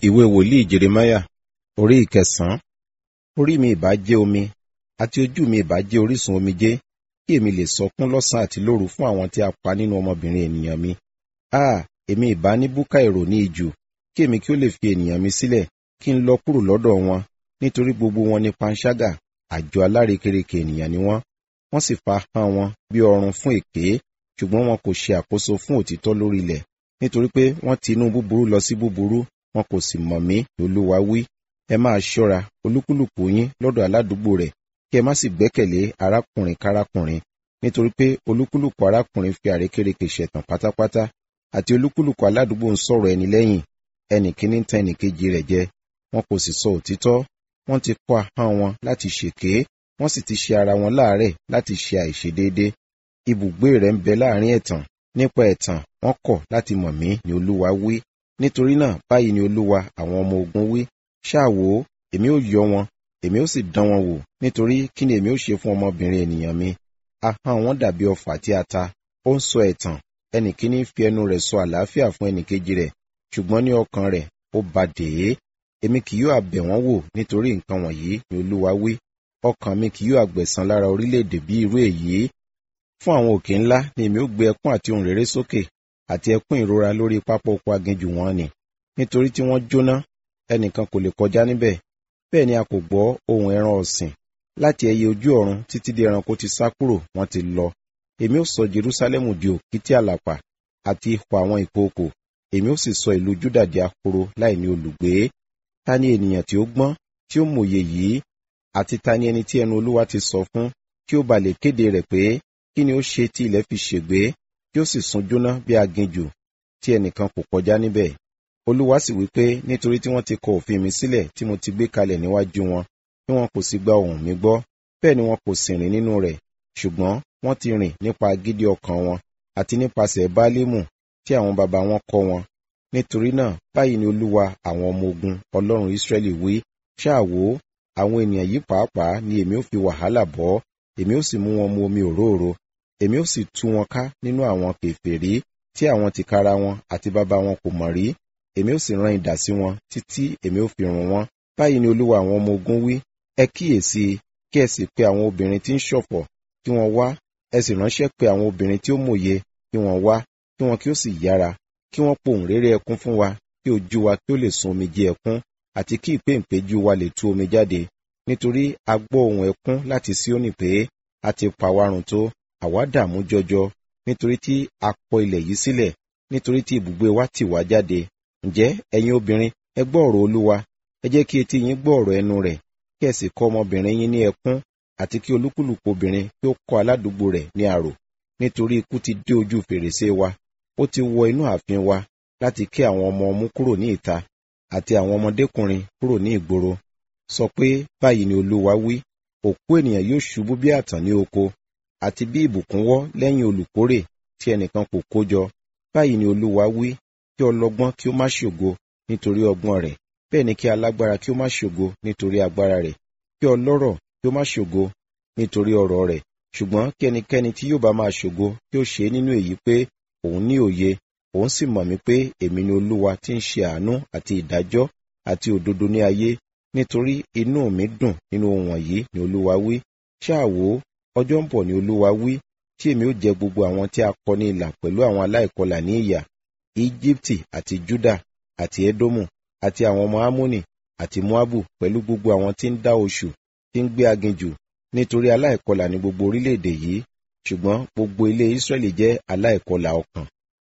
ìwé wòlíì jeremáyà orí ìkẹsàn-án orí mi ìbá jẹ́ omi àti ojú mi ìbá jẹ́ orísun omijé kí èmi lè sọkún lọ́sàn àti lóru fún àwọn tí a pa nínú ọmọbìnrin ènìyàn mi a èmi ìbá ní búkà èrò ní ijù kí èmi kí ó lè fi ènìyàn mi sílẹ̀ kí n lọ kúrò lọ́dọ̀ wọn nítorí gbogbo wọn ní panṣágà àjọ alárekereke ènìyàn ni wọ́n wọ́n sì fa ahọ́n wọn bí ọrùn fún èké ṣùgbọ́n wọn kò ṣe àkóso fún òtítọ́ lórí ilẹ̀ nítorí pé wọ́n ti inú búburú lọ sí búburú wọn kò sì mọ̀ mí olúwa wí ẹ máa ṣọ́ra olúkúlùkù yín lọ́dọ̀ aládùúgbò rẹ̀ kí ẹ má sì gbẹ́kẹ̀lé arákùnrin kárákùnrin nítorí pé olúkúlùkù arákùnrin fi àrékérekè ṣẹ̀tàn pátápátá àti olúkúlùkù aládùúgbò ń sọ̀rọ̀ ẹni lẹ́yìn ẹnì kíní ń tan ẹnì kejì rẹ̀ jẹ wọn kò sì sọ òtítọ́ wọ́n ti kọ́ ahọ́n wọn láti ṣèké wọ́n sì ti ṣe ara wọn láàárẹ̀ láti ṣe àìṣedéédé ibùgbé rẹ̀ ń bẹ láàrin ẹ̀tàn nípa ẹ̀tàn wọ́n kọ̀ láti mọ̀ mí ni olúwa wí nítorí náà báyìí ni olúwa àwọn ọmọ ogun wí ṣáà wò ó èmi ó yọ wọn èmi ó sì dán wọn wò nítorí kí ni èmi ó ṣe fún ọmọbìnrin ènìyàn mi ahọ́n wọn dàbí ọfà tí a ta ó ń sọ ẹ̀tàn ẹnì kíní fi ẹnu rẹ̀ sọ àlàáfíà fún ẹnì kejì rẹ̀ ṣùgbọ́n ní ọkàn rẹ̀ ó ba dèé èmi kì yóò àbẹ̀ wọ́n wò nítorí nǹkan wọ̀nyí ni olúwa wí ọkàn mi kì yóò àgbẹ̀san lára orílẹ̀-èdè bí irú èyí fún àwọn òkè ńlá ni èmi ó gbé ẹkún àti ohùn réré sókè àti ẹkún ìrora lórí pápá oko aginjù wọn ni nítorí tí wọ́n jóná ẹnìkan kò lè kọjá níbẹ̀ bẹ́ẹ̀ ni a kò gbọ́ ohùn ẹran ọ̀sìn láti ẹyẹ ojú ọ̀run títí dé ẹranko ti sá kúrò wọ́n ti lọ èmi ó sọ Jerúsálẹ́mù di òkìtì àlàpà àti ipò àwọn ìkookò èmi ó sì sọ ìlú Júdà di ahoro láì ní olùgbé ta ni ènìyàn tí ó gbọ́n tí ó mòye yìí àti ta ni ẹni tí ẹnu Olúwa ti sọ fún kí ó ba lè kéde rẹ̀ pé kí ni ó ṣe tí ilẹ̀ fi ṣègbé kí ó sì sun jóná bí aginjù tí ẹnìkan kò kọjá níbẹ̀ Olúwa sì wí pé nítorí tí wọ́n ti kọ òfin mi sílẹ̀ tí mo ti gbé kalẹ̀ níwájú wọn tí wọn kò sì gba ohùn mi gbọ́ bẹ́ẹ̀ ni wọn kò sì rìn nínú rẹ̀ ṣùgbọ́n wọ́n ti rìn nípa agídí ọkàn wọn àti nípasẹ̀ báálímù tí àwọn baba wọn kọ́ wọn nítorí náà báyìí ni Olúwa àwọn ọmọ ogun Ọlọ́run Ísírẹ́lì wí ṣáà wò ó àwọn ènìyàn yìí pàápàá ni èmi ó fi wàhálà bọ́ èmi ó sì mú wọn mu omi òróòro èmi ó sì tú wọn ká nínú àwọn kèfèrí tí àwọn tìkára wọn àti bàbá wọn kò mọ̀ rí èmi ó sì rán idà sí wọn títí èmi ó fi run wọn báyìí ni olúwa àwọn ọmọ ogun wí ẹ kíyèsí kí ẹ sì pe àwọn obìnrin tí ń ṣọ̀fọ̀ kí wọ́n wá ẹ sì ránṣẹ́ pe àwọn obìnrin tí ó mòye kí wọ́n wá kí wọn kí ó sì yára kí wọ́n pohùn réré ẹkún fún wa kí ojú wa kí ó lè sun omijé ẹkún àti kí ìpéǹpéjú wa lè tú omi jáde nítorí a gbọ́ ohùn ẹkún láti Síónì pé a ti pa wá run tó àwa dààmú jọjọ nítorí tí a kọ ilẹ̀ yìí sílẹ̀ nítorí tí ibùgbé wa tì wá jáde ǹjẹ́ ẹ̀yin obìnrin ẹ gbọ́ ọ̀rọ̀ olúwa ẹ jẹ́ kí etí yín gbọ́ ọ̀rọ̀ ẹnu rẹ̀ kí ẹ sì kọ́ ọmọbìnrin yín ní ẹkún àti kí olúkúlùkù obìnrin kí ó kọ́ aládùúgbò rẹ̀ ní àrò nítorí ikú ti dé ojú fèrèsé wa ó ti wọ inú ààfin wa láti ké àwọn ọmọ ọmú kúrò ní ìta àti àwọn ọmọdékùnrin kúrò ní ìgboro sọ pé báyìí ni olúwa wí òkú ènìyàn yóò ṣubú bí àtàn ní oko àti bí ìbùkún wọ́ lẹ́yìn olùkórè tí ẹnìkan kò kó jọ báyìí ni olúwa wí kí ọlọ́gbọ́n kí ó má ṣògo nítorí ọgbọ́n rẹ̀ bẹ́ẹ̀ ni kí alágbára kí ó má ṣògo nítorí agbára rẹ̀ kí ọlọ́rọ̀ kí ó má ṣògo nítorí ọrọ̀ rẹ̀ ṣùgbọ́n kí ẹnikẹ́ni tí yóò bá máa ṣògo kí ó ṣe nínú èyí pé òun ní òye òun sì mọ̀ mí pé èmi ni olúwa tí ń ṣe àánú àti ìdájọ́ àti òdodo ní ayé nítorí inú mi dùn nínú ohun wọ̀nyí ni olúwa wí ṣáà wò ó ọjọ́ ń bọ̀ ni olúwa wí tí èmi ó jẹ gbogbo àwọn tí a kọ ní ìlà pẹ̀lú àwọn aláìkọlà ní ìyà Íjíbítì àti Júdà àti Édómù àti àwọn ọmọ Ámónì àti Móábù pẹ̀lú gbogbo àwọn tí ń dá oṣù tí ń gbé aginjù nítorí aláìkọlà ní gbogbo orílẹ̀-èdè yìí ṣùgbọ́n gbogbo ilé Ísírẹ́lì jẹ́ aláìkọlà ọkàn